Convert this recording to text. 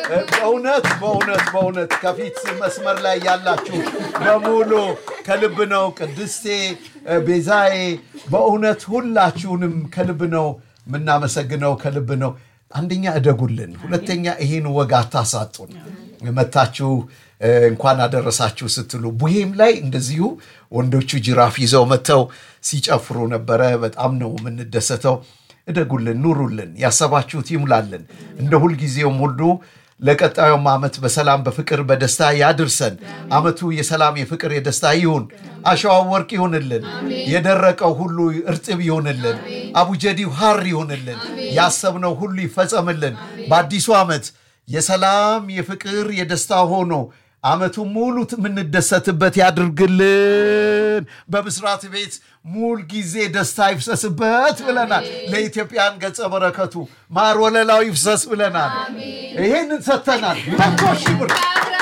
በእውነት በእውነት በእውነት ከፊት መስመር ላይ ያላችሁ በሙሉ ከልብ ነው። ቅድስቴ ቤዛዬ፣ በእውነት ሁላችሁንም ከልብ ነው የምናመሰግነው፣ ከልብ ነው። አንደኛ እደጉልን፣ ሁለተኛ ይህን ወግ አታሳጡን። መታችሁ እንኳን አደረሳችሁ ስትሉ ቡሄም ላይ እንደዚሁ ወንዶቹ ጅራፍ ይዘው መጥተው ሲጨፍሩ ነበረ። በጣም ነው የምንደሰተው። እደጉልን፣ ኑሩልን፣ ያሰባችሁት ይሙላልን። እንደ ሁልጊዜውም ሁሉ ለቀጣዩም ዓመት በሰላም በፍቅር በደስታ ያድርሰን። ዓመቱ የሰላም የፍቅር የደስታ ይሁን። አሸዋው ወርቅ ይሁንልን። የደረቀው ሁሉ እርጥብ ይሁንልን። አቡጀዲው ሐር ይሁንልን። ያሰብነው ሁሉ ይፈጸምልን። በአዲሱ ዓመት የሰላም የፍቅር የደስታ ሆኖ ዓመቱ ሙሉ የምንደሰትበት ያድርግልን። በብስራት ቤት ሙል ጊዜ ደስታ ይፍሰስበት ብለናል። ለኢትዮጵያን ገጸ በረከቱ ማር ወለላው ይፍሰስ ብለናል። ይሄንን ሰጥተናል። መቶ ሺህ ብር